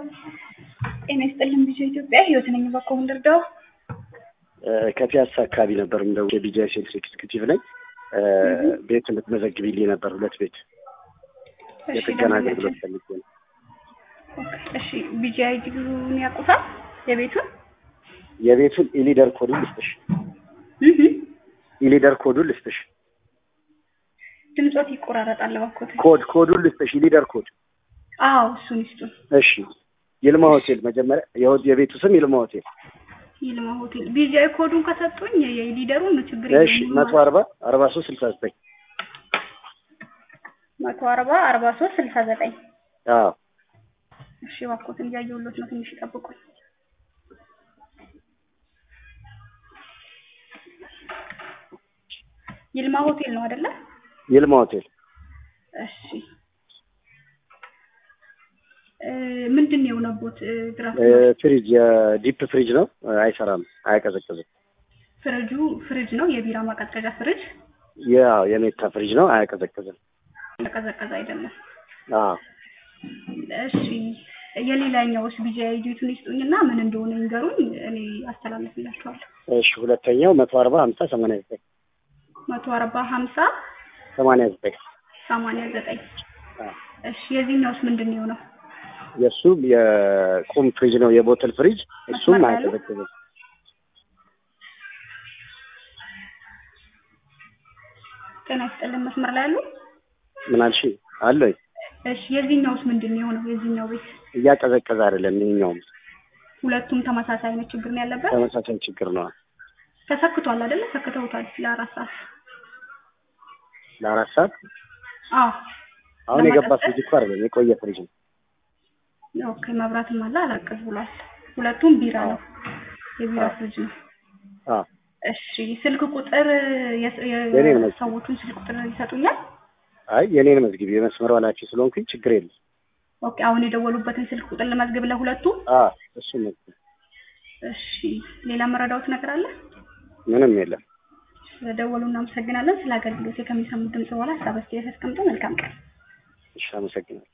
ጤና ይስጥልን ቢጂአይ ኢትዮጵያ ህይወት ነኝ። እባክዎ ምን ልርዳው? ከፒያሳ አካባቢ ነበር እንደው የቢጂአይ ሴልስ ኤክስኪዩቲቭ ነኝ። ቤት እንድትመዘግቢልኝ ነበር ሁለት ቤት እሺ፣ የጥገና ደንበኛችን። አገልግሎት ፈልጌ ነው። እሺ ቢጂአይ ዲግሪውን ያውቁታል? የቤቱን የቤቱን ኢሊደር ኮዱን ልስጥሽ። እህ ኢሊደር ኮዱን ልስጥሽ። ድምጾት ይቆራረጣል። እባክዎት። ኮድ ኮዱን ልስጥሽ። ኢሊደር ኮድ አዎ እሱን ይስጡን። እሺ። ይልማ ሆቴል መጀመሪያ የሆ- የቤቱ ስም ይልማ ሆቴል። ይልማ ሆቴል ቢጂአይ ኮዱን ከሰጡኝ የሊደሩን ችግር እሺ። መቶ አርባ አርባ ሶስት ስልሳ ዘጠኝ መቶ አርባ አርባ ሶስት ስልሳ ዘጠኝ አዎ እሺ እባክዎትን እያየሁሎት ነው። ትንሽ ይጠብቁኝ። ይልማ ሆቴል ነው አይደለ? ይልማ ሆቴል እሺ እ ምንድን ነው የሆነቦት? እ ድራፍት እ ፍሪጅ የዲፕ ፍሪጅ ነው። አይሰራም፣ አያቀዘቅዝም። ፍሪጁ ፍሪጅ ነው፣ የቢራ ማቀዝቀዣ ፍሪጅ ያው የሜታ ፍሪጅ ነው፣ አያቀዘቅዝም። ተቀዘቀዘ አይደለም። አዎ እሺ የሌላኛውስ ቢጂአይ ዲቱን ይስጡኝና ምን እንደሆነ ይንገሩኝ፣ እኔ አስተላልፍላችኋለሁ። እሺ። ሁለተኛው መቶ አርባ ሀምሳ ሰማንያ ዘጠኝ መቶ አርባ ሀምሳ ሰማንያ ዘጠኝ ሰማንያ ዘጠኝ አዎ እሺ የዚህኛውስ ምንድን ነው የሆነው? የእሱ የቁም ፍሪጅ ነው፣ የቦትል ፍሪጅ እሱም መስመር ላይ ያለው? አያቀዘቅዝም። ጤና ይስጥልን መስመር ላይ ያሉ። ምን አልሽ? አለኝ እሺ የዚህኛውስ ምንድን ነው የሆነው? የዚህኛው ቤት እያቀዘቀዘ አይደለም። ይኸኛውም ሁለቱም ተመሳሳይ አይነት ችግር ነው ያለበት። ተመሳሳይ ችግር ነው። ተሰክቷል አይደለ? ሰክተውታል ለአራት ሰዓት። ለአራት ሰዓት አዎ አሁን የገባ ለማቀዝቀዝ? ፍሪጅ እኮ አይደለም፣ የቆየ ፍሪጅ ነው። ኦኬ መብራትም አለ አላቀዝ ብሏል። ሁለቱም ቢራ ነው፣ የቢራ አዎ። ፍሪጅ ነው። አዎ እሺ ስልክ ቁጥር የስ- የ- የኔን ነው። ሰዎቹን ስልክ ቁጥር ይሰጡኛል? አይ የኔን መዝግቢ፣ የመስመሩ ኃላፊ ስለሆንኩኝ ችግር የለም። ኦኬ አሁን የደወሉበትን ስልክ ቁጥር ለመዝገብ ለሁለቱ። አዎ እሱ መዝግቢ፣ እሺ ሌላ መረዳዎት ነገር አለ? ምንም የለም። ስለደወሉ እናመሰግናለን። ስለ አገልግሎት ከሚሰሙት ድምጽ በኋላ ሀሳብ አስተያየት አስቀምጠው መልካም ቀን። እሺ አመሰግናለሁ።